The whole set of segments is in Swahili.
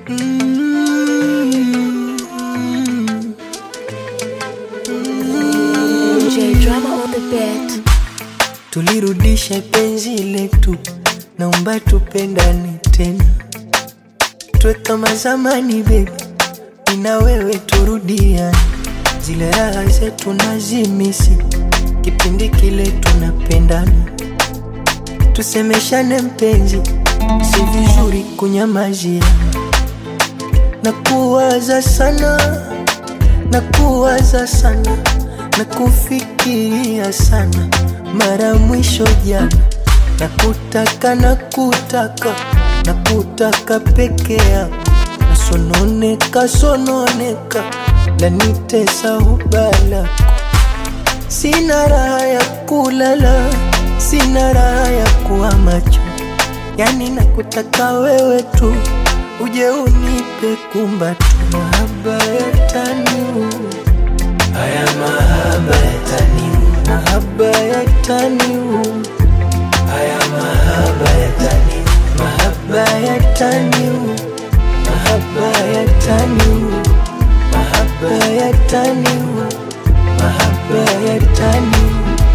J drama on the beat. Tulirudisha penzi letu, naomba tupendane tena, tuwe kama zamani baby, mina wewe turudiane, zile raha zetu nazimisi, kipindi kile tunapendana, tusemeshane mpenzi, si vizuri kunyamazia, na kuwaza sana, na kuwaza sana, na kufikiria sana mara mwisho jana, na kutaka na kutaka na kutaka peke yako, nasononeka sononeka, lanitesa ubala, sina raha ya kulala, sina raha ya kuwa macho, yani nakutaka wewe tu, uje unipe kumbato, mahaba ya taniu Haya mahaba yataniu, mahaba yataniu, haya mahaba yataniu, mahaba yataniu, mahaba yataniu, mahaba yataniu, mahaba yataniu.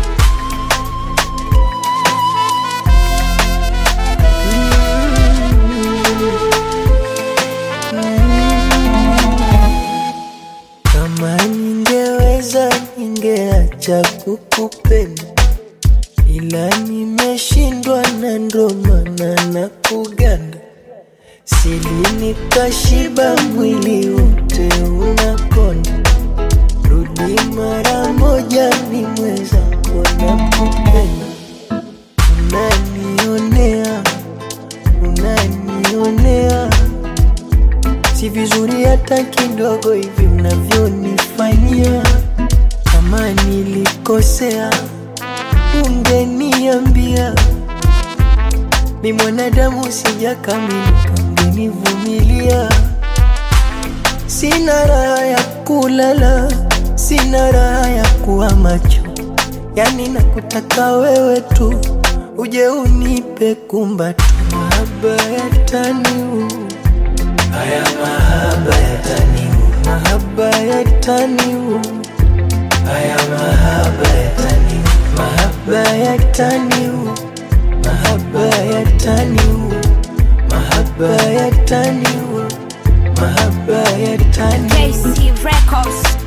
Kama ningeweza ningeacha kukupenda, ila nimeshindwa na ndo maana na kuganda sili nikashiba, mwili wote unakonda. Rudi mara moja, ni mweza kuona kupenda. Unanionea, unanionea si vizuri hata kidogo hivi mnavyonifanyia. Kama nilikosea, ungeniambia. Mi mwanadamu sijakamilika, ungenivumilia. Sina raha ya kulala, sina raha ya kuwa macho, yani nakutaka wewe tu, uje unipe kumbato, mahaba yataniu Haya mahaba yataniu, mahaba yataniu, haya mahaba yataniu, mahaba yataniu, mahaba yataniu, mahaba yataniu, mahaba yataniu. KC Records.